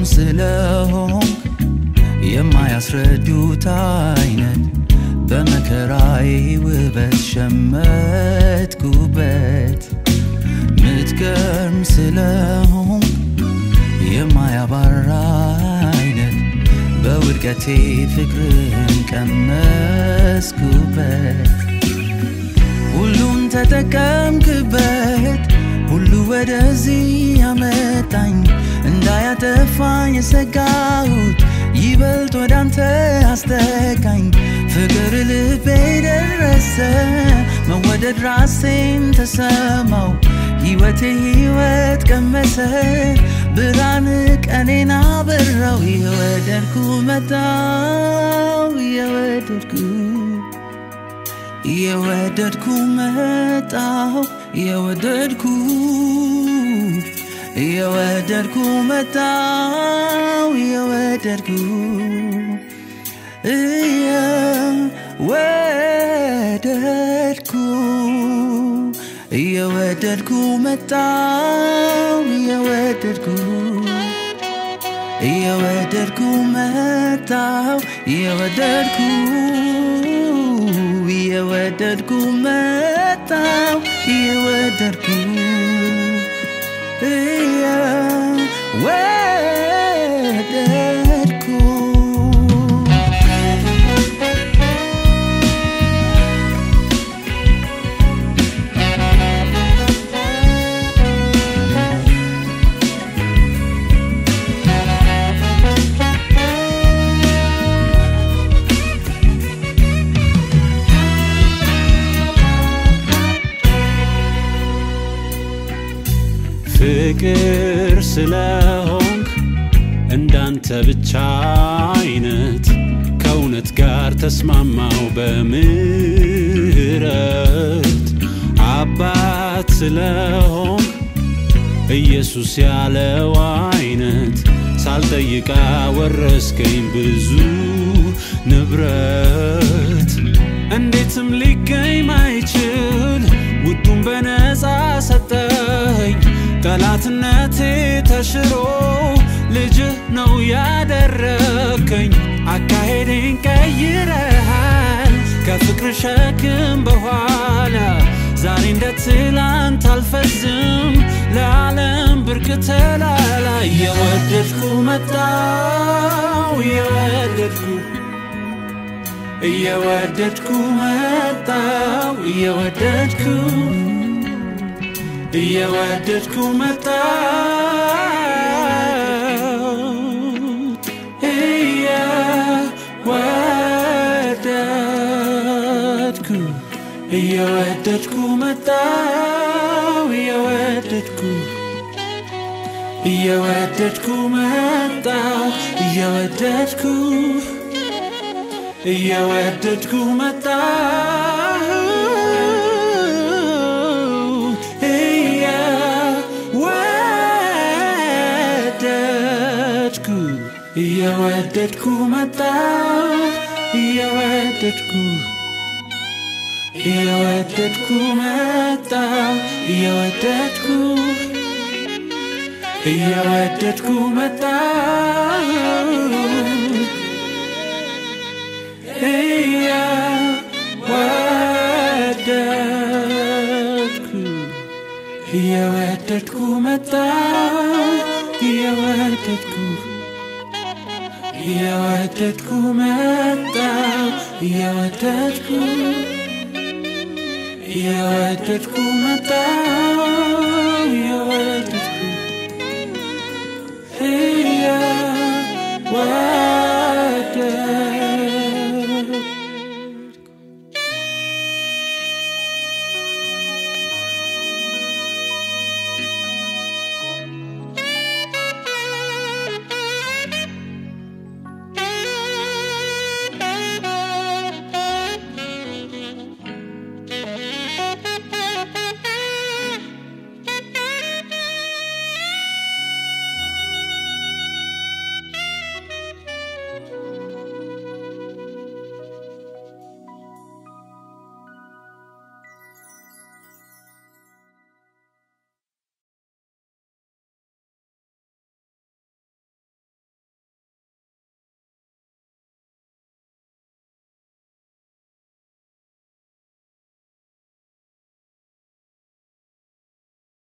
ስለሆንክ የማያስረዱት አይነት በመከራዬ ውበት ሸመትኩበት ምትገርም ስለሆንክ የማያባራ አይነት በውድቀቴ ፍቅርን ቀመስኩበት ሁሉን ተጠቀምክበት ሁሉ ወደዚህ ያመጣኝ እንዳያጠፋኝ የሰጋሁት ይበልጥ ወደ አንተ አስጠጋኝ ፍቅር ልቤ ደረሰ መወደድ ራሴን ተሰማው ሕይወቴ ሕይወት ቀመሰ ብርሃን ቀኔን አበራው የወደድኩ መጣው የወደድኩ የወደድኩ መጣው የወደድኩ የወደድኩ መጣው የወደድኩ እየወደድኩ እየወደድኩ መጣው እየወደድኩ እየወደድኩ መጣው እየወደድኩ እየወደድኩ መጣው እየወደድኩ እየወደድኩ ፍቅር ስለሆንክ እንዳንተ ብቻ አይነት ከእውነት ጋር ተስማማው በምህረት አባት ስለሆንክ ኢየሱስ ያለው አይነት ሳልጠይቃ ወረስከኝ ብዙ ንብረት እንዴትም ሊገኝ ማይችል ውዱን በነፃ ሰጠኝ ጠላትነቴ ተሽሮ ልጅህ ነው ያደረከኝ አካሄዴን ቀይረሃል ከፍቅር ሸክም በኋላ ዛሬ እንደ ትላንት አልፈዝም ለዓለም ብርቅ ተላላ እየወደድኩ መጣው እየወደድኩ እየወደድኩ መጣው እየወደድኩ እየወደድኩ መጣው እየወደድኩ እየወደድኩ መጣው እየወደድኩ እየወደድኩ መጣው እየወደድኩ እየወደድኩ መጣው እየወደድኩ እየወደድኩ መጣው እየወደድኩ እየወደድኩ መጣው እየወደድኩ እየወደድኩ መጣው እየወደድኩ እየወደድኩ መጣው እየወደድኩ እየወደድኩ መጣው እየወደድኩ እየወደድኩ መጣ